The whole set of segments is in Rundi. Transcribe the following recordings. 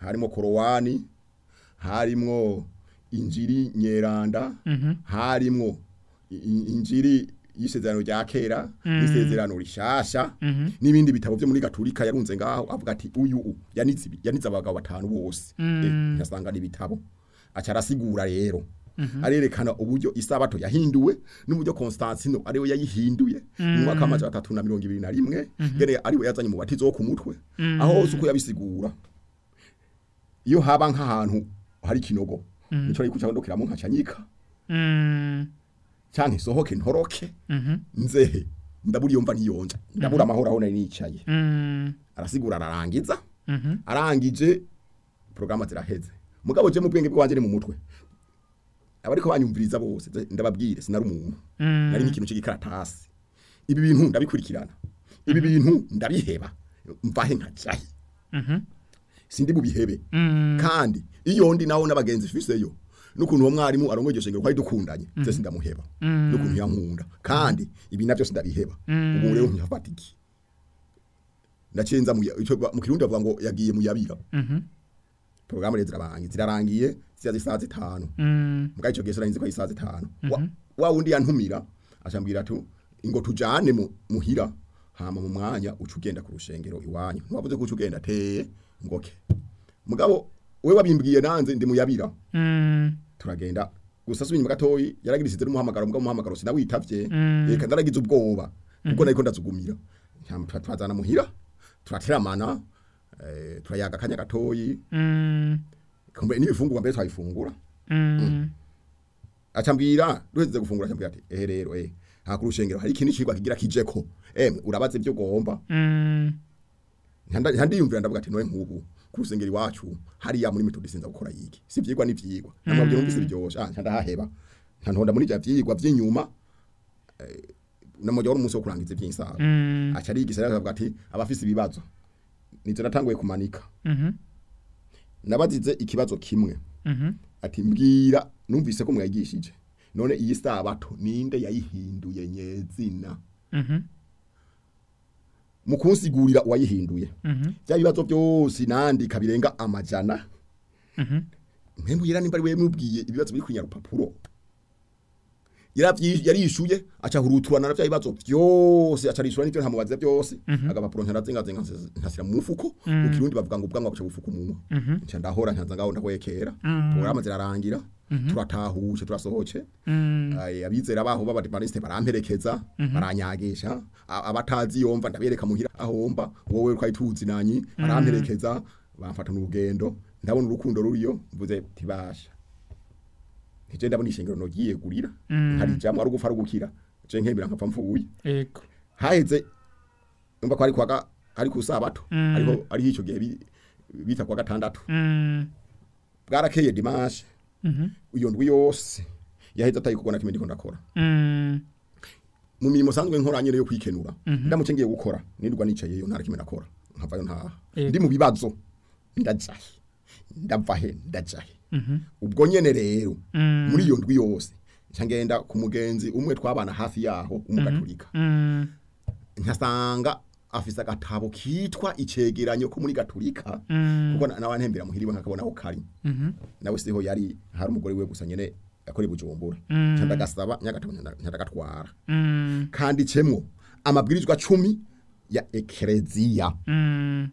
harimo korowani harimwo injiri nyeranda Mhm. harimwo i- i- injiri y'isezerano rya kera n'isezerano rishasha Mhm. n'ibindi bitabo byo muri gaturika yarunze ngaho avuga ati uyu u yanitse ibi- yanitse abagabo batanu bose eh, yasanga n'ibitabo aca arasigura rero arerekana uburyo isabato yahinduwe n'uburyo Constantino ariwe yayihinduye mu mwaka w'amajana atatu na mirongo ibiri na rimwe gene ariwe yazanye mu batizo wo ku mutwe aho hose uko yabisigura iyo haba nk'ahantu hari ikinogo nico ariko cyandokiramo nkacanyika Mm. canke isohoke ntoroke Mhm. nzehe ndabura iyo mva niyonja ndabura amahoro aho nari nicaye Mm. arasigura ararangiza Mhm. arangije porogaramu ziraheze mugabo je mu bwenge bwanje ni mu mutwe abariko banyumviriza bose ze- ndababwire sinari umuntu Mm. nari nk'ikintu c'igikaratasi ibi bintu ndabikurikirana ibi bintu ndabiheba mvahe nkajahe Mhm. sindi bubihebe Mm. kandi iyo ndi naho n'abagenzi fiseyo n'ukuntu uwo mwarimu arongoye iryo shengero kwari dukundanye se sindamuheba n'ukuntu yankunda kandi ibi navyo sindabiheba ubu rero nkihafata iki ndacenza mu ya- ico ba- mu kirundi bavuga ngo yagiye mu yabira Mhm. porogaramu rero zirabangiye zirarangiye ziya zisaha zitanu Mm. mbwa ico gihe sinarinzi ko ari isaha zitanu wa, wa wundi yantumira acambwira ati ngo tujane mu, muhira hama mu mwanya uca ugenda ku rushengero iwanyu ntiwavuze ko uca ugenda teye ngoke mugabo we wabimbwiye nanze ndi muyabira Mm. turagenda gusa subinyuma gatoyi yaragirisize n'umuhamagaro mbwa umuhamagaro sinawitavye Mm. reka ndaragize ubwoba kuko nariko ndazugumira Hama tura- turazana muhira turateramana eh, turayaga akanya gatoyi Mm. kumbe n'ibifungurwa mbere twabifungura Mm. acambwira duheze gufungura acambwira ati ehe rero eh nta kurushengero hari ikindi cigwa kigira kijeko emwe urabaze ibyo ugomba Mm. Ntanda- ntandiyumvira ndavuga ati noye nk'ubu ku rusengero iwacu hariya muri metodi sinza gukora yiki si ivyigwa n'ivyigwa namwe byo numvise biryoshe ah ndahaheba ntantonda muri bya vyigwa vy'inyuma eh, namujya wari umunsi wo kurangiza ivy'insaga Mm. aca arigisha rero akavuga ati abafise ibibazo nivyo natanguye kumanika Mhm. nabazize ikibazo kimwe Mhm. ati mbwira numvise ko mwayigishije none iyi sabato ninde yayihinduye nyezina Mhm. mu kunsigurira uwayihinduye Mhm. bya bibazo byose nandika birenga amajana Mhm. mpembu yera nimba ari we mubwiye ibibazo biri kunya rupapuro yaravyi yarishuye aca huruturana na bya bibazo byose aca rishura n'ivyo ntamubaza byose agapapuro ntarazinga zinga nkasira mu mufuko mu kirundi bavuga ngo ubwanwa buca bufuka umunwa nca ndahora nkanza ngaho ndakwekera porogaramu zirarangira turatahuje turasohoce Mm. Ay, abizera baho b'abadivaniste baramperekeza baranyagisha A- abatazi yomva ndabereka muhira ahomba wowe twari tuzi nanyi baramperekeza bamfata n'urugendo ndabona urukundo ruriyo mvuze tibasha nije ndabona ishengero nogiye gurira hari jamwe ari gupfa rugukira je nkebira nkapfa mfuye Ego. haheze umva ko ari kwaga ari ku sabato Mm. ariko ari ico gihe bi- bita kwa gatandatu Mm. bwarakeye dimanche Mhm. iyo ndwi yose yaheze atayikubona kimwe ndiko ndakora Mm. mu mirimo sanzwe nkora nyene yo kwikenura ndamuce ngiye gukora nirwa nicaye yo ntara kimwe nakora nkavayo ntaha Yego. ndi mu bibazo ndajahe ndavahe ndajahe Mhm. ubwo nyene rero Mm. muri iyo ndwi yose nca ngenda ku mugenzi umwe twabana hafi yaho umugatolika Mm. nkasanga afise agatabo kitwa icegeranyo ko muri gatolika Mm. kuko na- nawe ntembera muhiriwe nkakabona aho kari Mhm. nawe siho yari hari umugore we gusa nyene yakora bujumbura Mm. nca ndagasaba nyagatabo nyandagatwara Mm. kanditsemo amabwirizwa cumi ya ekereziya Mm.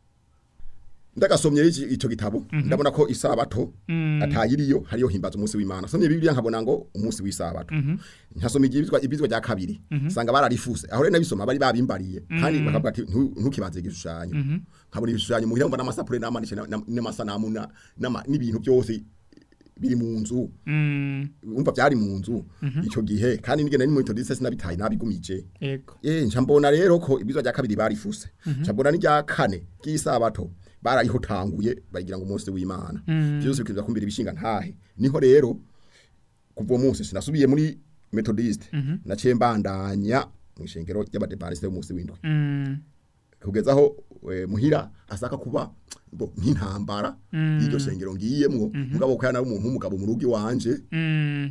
ndagasomye iki- ico gitabo ndabona ko isabato Mm. atayiriyo hariyo himbaza umunsi w'imana somye bibiliya nkabona ngo umunsi w'isabato nkasoma ibyizwa ibyizwa rya kabiri sanga bararifuse aho rero nabisoma bari babimbariye kandi bakavuga ati "Ntu- ntukibanze igishushanyo nkabona ibishushanyo muhira mbona amasapure n'amanishe na- na- n'amasanamu na- n'ama- n'ibintu byose biri mu nzu Mm. umva byari mu nzu ico gihe kandi nigenda ni mu metodiste sinabitaye nabigumije Ego. Eh, nca mbona rero ko ibizwa rya kabiri barifuse nca mbona n'irya kane ry'isabato barayihotanguye bayigira ngo umunsi w'imana byose bikiza kumbira ibishinga ntahe niho rero kuva uwo munsi sinasubiye muri methodiste naciye mbandanya mu ishengero ry'abadepantiste b'umunsi w'indwi Mm. kugeza aho eh, muhira asaka kuba bo nk'intambara y'iryo shengero ngiyemwo mugabo ko yana umuntu w'umugabo mu rugo iwanje Mm.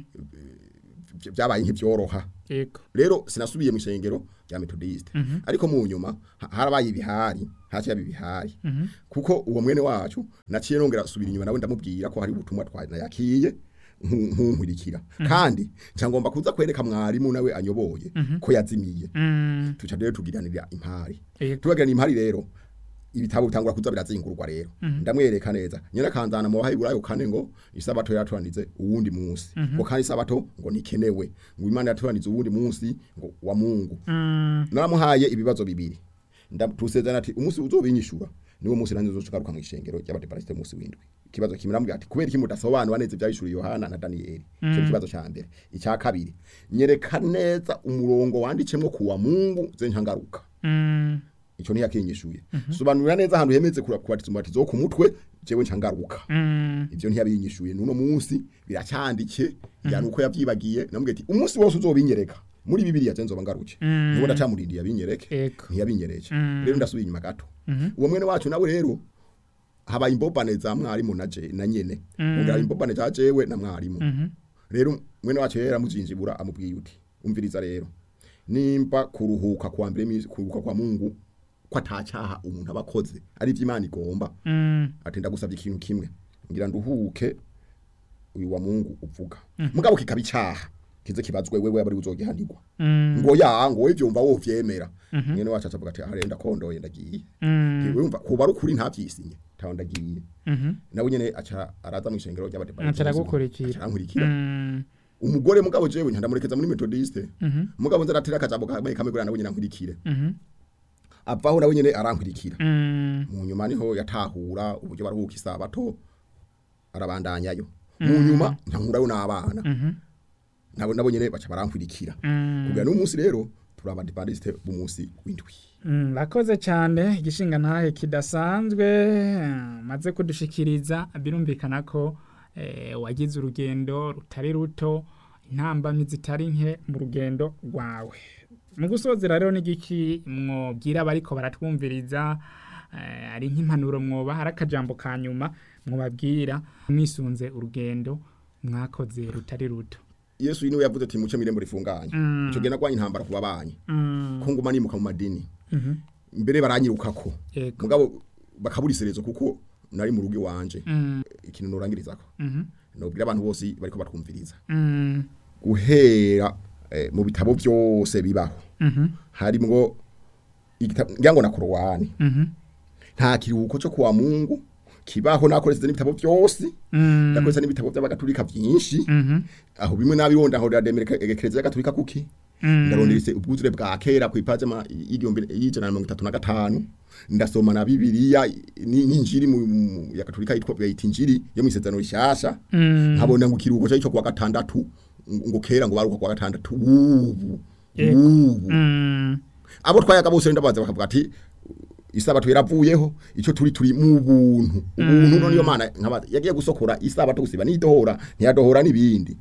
vy- vyabaye nk'ivyoroha Ego. rero sinasubiye mu ishengero rya metodiste ariko mu nyuma ha- harabaye ibihari haciye bibihari kuko uwo mwene wacu naciye nongera subira inyuma nawe ndamubwira ko hari ubutumwa twanayakiye nkunkurikira kandi cyangomba kuza kwereka mwarimu nawe anyoboye ko yazimiye Mm. tuca rero tugiranira impari Yego. tubagirana impari rero ibitabo bitangura kuza birazingurwa rero ndamwereka neza nyina kanzana mu bahiburayo kane ngo isabato yatuanize uwundi munsi ngo kandi isabato ngo nikenewe ngo imana yatuanize uwundi munsi ngo wa Mungu Mm. naramuhaye ibibazo bibiri ndatusezerana ati umunsi uzobinyishura niwo munsi nanze uzogaruka mu ishengero ry'abadeparisite munsi windwi ikibazo kimwe namubwira ati kubera iki mudasobanura neza ibyahishuriye Yohana na Danieli cyo mm. kibazo ca mbere icya kabiri nyereka neza umurongo wandicemwo kuwa Mungu ze nkangaruka Mm. ico ntiyakinyishuye sobanurira neza ahantu hemeze kubatiza umubatizo wo ku mutwe jewe ncangaruka Mm. ivyo ntiyabinyishuye nuno munsi biracyandike yani uko yavyibagiye namubwiye ati umunsi wose uzobinyereka muri bibiliya zenzo bangaruke Mm. nuko ndacamurindiye abinyereke Ego. ntiyabinyereje Mm. rero ndasubiye inyuma gato uwo mwene wacu nawe rero habaye imbobane za mwarimu na je na nyene ongera imbobane za jewe na mwarimu Mhm. rero mwene wacu rero amuzinjibura amubwiye uti umviriza rero nimba kuruhuka kwa mbere misi kuruhuka kwa Mungu ko atacyaha umuntu abakoze ari ivy'Imana igomba Mm. ati ndagusabye ikintu kimwe ngira nduhuke uyu wa Mungu uvuga mugabo kikaba icaha kize kibazwe wewe abari uzogihanirwa Mm. ngo ya ngo ivyo umva wo vyemera mwene wacu acavuga ati arenda kondoye ndagiye Mm. wumva kuba rukuri nta vyisinye tawo ndagiye Mhm. nawe nyene aca araza mu ishengero ry'abadepa Aca aragukurikira. arankurikira Mm. umugore mugabo jewe ntandamurekeza muri methodiste Mhm. mugabo nza ratira akajambo kamwe kamwe gura nawe nyene ankurikire Mhm. avaho nawe nyene arankurikira Mm. mu nyuma niho yatahura uburyo baruhuka isabato arabandanyayo mu nyuma ntankurayo n'abana Mhm. nabo nabo nyene baca barankurikira Mm. kugira n'umunsi rero turi abadepandiste b'umunsi w'indwi Mm, Rakoze cyane igishinga ntahe kidasanzwe eh, maze kudushikiriza birumvikana ko eh, wagize urugendo rutari ruto intambamyi zitari nke mu rugendo rwawe mu gusozera rero n'igiki mwobwira abariko baratwumviriza eh, ari nk'impanuro mwoba hari akajambo ka nyuma mwobabwira mwisunze urugendo mwakoze rutari ruto yesu niwe yavuze ati muce mirembo rifunganye Mm. ico gihe nagwanye intambara ku babanyi Mm, ko nguma nimuka mu madini mhm, mbere baranyirukako yego mugabo bakaburiserezo kuko nari mu rugo iwanje Mm, ikintu norangirizako mhm, nobwira abantu bose bariko batwumviriza mm, guhera eh, mu bitabo byose bibaho mhm, harimwo igitabo ngira ngo na korowani mhm, nta kiruhuko cyo kuwa mungu kibaho nakoresheje n'ibitabo byose mm, ndakoresha n'ibitabo by'abagatulika byinshi mhm, aho bimwe nabironda aho ndademereka egekereza y'agatulika kuki mm. ndaronderese ubwuzure bwa kera ku ipaje ma y'igihumbi y'ijana na mirongo itatu na gatanu ndasoma na bibiliya ni- n'injiri mu mu- ya katolika yitwa bayita injiri yo mu isezerano rishasha Mm. nkabona ngo ikiruhuko cyo kuwa gatandatu ngo ngo kera ngo baruka kuwa gatandatu ubu Yego. ubu Mm. abo twayaga bose ndabaza bakavuga ati isabato yaravuyeho ico turi turi mu buntu ubuntu none yo mana nkabaza yagiye gusokora isabato gusiba nidohora ntiyadohora nibindi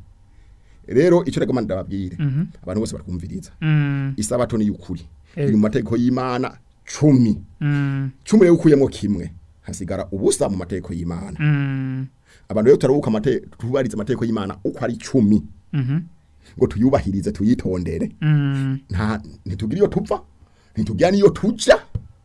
rero ico rego mana ndababwire Mhm. abantu bose barakumviriza Mm. isabato ni yukuri Eh. iri mu mategeko y'Imana cumi Mm. cumi rero ukuyemo kimwe hasigara ubusa mu mategeko y'Imana Mm. abantu rero turabuka amategeko tubariza amategeko y'Imana uko ari cumi Mhm. ngo tuyubahirize tuyitondere Mm. nta ntitugira iyo tupfa ntitugira niyo tuja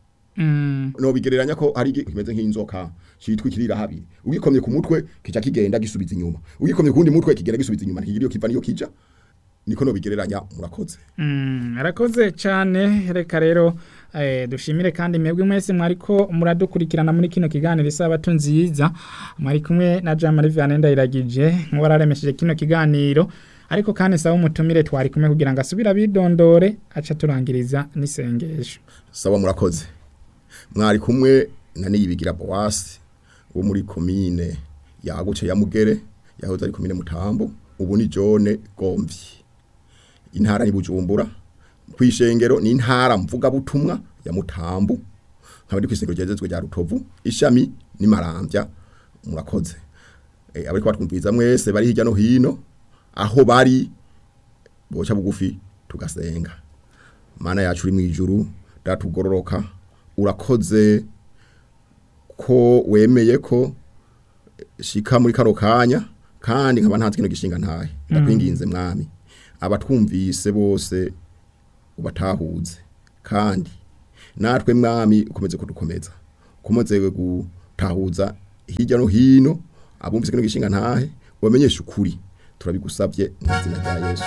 Mm. no bigereranya ko hari igi- kimeze nk'inzoka citwa ikirira habiri ugikomye ku mutwe kica kigenda gisubiza inyuma ugikomye ku wundi mutwe kigera gisubiza inyuma ntikigira iyo kiva niyo kija niko no bigereranya murakoze Mm, arakoze cyane reka rero eh, dushimire kandi mwebwe mwese mwariko muradukurikirana muri kino kiganiro isabato nziza mwari kumwe na Jean Marie Vianney Ndayiragije nk'uwararemesheje kino kiganiro ariko kandi saba umutumire twari kumwe kugira ngo asubire abidondore aca turangiriza n'isengesho sawa murakoze mwari kumwe na niyibigira Boasi wo muri komine yaguce ya Mugere yahoze ari komine Mutambo ubu ni Jone Gomvyi intara ni Bujumbura kwishengero ni intara mvuga butumwa ya Mutambo nkaba ndi kwishengero ryezezwe rya Rutovu ishami ni Marambya murakoze e, abari kwatwumviriza mwese bari hirya no hino aho bari boca bugufi tugasenga mana yacu uri mu ijuru datugororoka urakoze ko wemeye ko shika muri kano kanya kandi nkaba ntazi kino gishinga ntahe ndakwinginze mwami abatwumvise bose ubatahuze kandi natwe mwami ukomeze kudukomeza ukomeze gutahuza hirya no hino abumvise kino gishinga ntahe ubamenyeshe ukuri turabigusabye mu izina rya yesu